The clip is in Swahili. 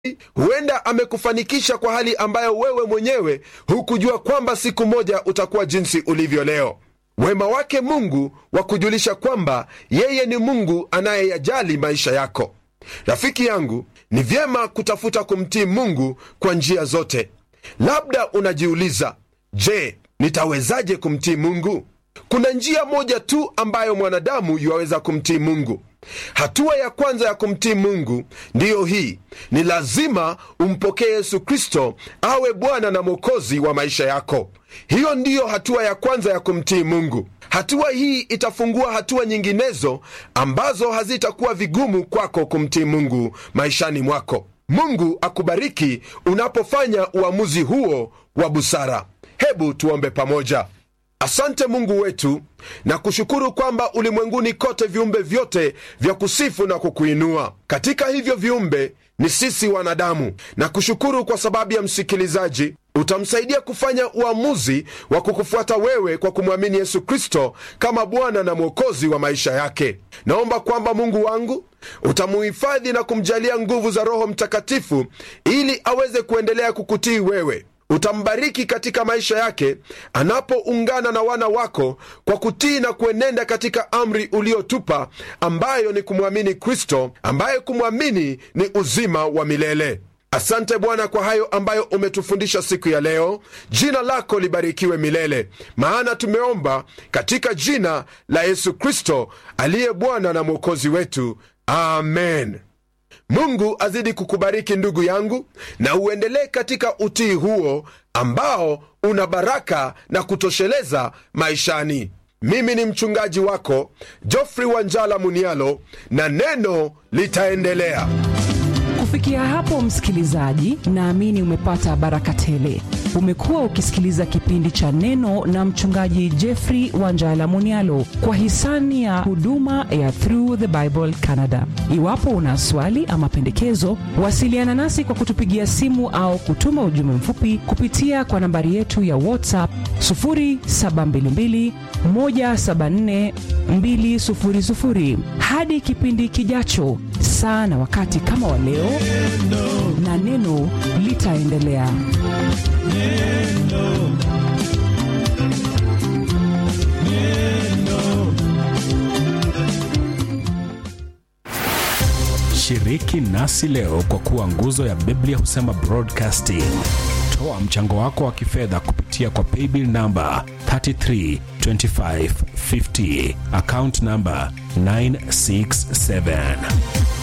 huenda amekufanikisha kwa hali ambayo wewe mwenyewe hukujua kwamba siku moja utakuwa jinsi ulivyo leo wema wake mungu wa kujulisha kwamba yeye ni mungu anayeyajali maisha yako rafiki yangu ni vyema kutafuta kumtii mungu kwa njia zote labda unajiuliza je nitawezaje kumtii mungu kuna njia moja tu ambayo mwanadamu yuwaweza kumtii mungu hatua ya kwanza ya kumtii mungu ndiyo hii ni lazima umpokee yesu kristo awe bwana na mwokozi wa maisha yako hiyo ndiyo hatua ya kwanza ya kumtii mungu hatua hii itafungua hatua nyinginezo ambazo hazitakuwa vigumu kwako kumtii mungu maishani mwako mungu akubariki unapofanya uamuzi huo wa busara hebu tuombe pamoja asante mungu wetu na kushukuru kwamba ulimwenguni kote viumbe vyote vya kusifu na kukuinua katika hivyo viumbe ni sisi wanadamu na kushukuru kwa sababu ya msikilizaji utamsaidia kufanya uamuzi wa kukufuata wewe kwa kumwamini yesu kristo kama bwana na mwokozi wa maisha yake naomba kwamba mungu wangu utamuhifadhi na kumjalia nguvu za roho mtakatifu ili aweze kuendelea kukutii wewe utambariki katika maisha yake anapoungana na wana wako kwa kutii na kuenenda katika amri uliotupa ambayo ni kumwamini kristo ambaye kumwamini ni uzima wa milele asante bwana kwa hayo ambayo umetufundisha siku ya leo jina lako libarikiwe milele maana tumeomba katika jina la yesu kristo aliye bwana na mwokozi wetu amen mungu azidi kukubariki ndugu yangu na uendelee katika utii huo ambao una baraka na kutosheleza maishani mimi ni mchungaji wako jofrey wanjala munialo na neno litaendelea kufikia hapo msikilizaji naamini umepata baraka tele umekuwa ukisikiliza kipindi cha neno na mchungaji jeffrey wanjala munialo kwa hisani ya huduma ya through the bible canada iwapo una swali ama pendekezo wasiliana nasi kwa kutupigia simu au kutuma ujumbe mfupi kupitia kwa nambari yetu ya whatsapp 722 174 200 hadi kipindi kijacho saa na wakati kama wa leo na neno litaendelea shiriki nasi leo kwa kuwa nguzo ya biblia husema broadcasting toa mchango wako wa kifedha kupitia kwa paybill namba 332550 account namba 967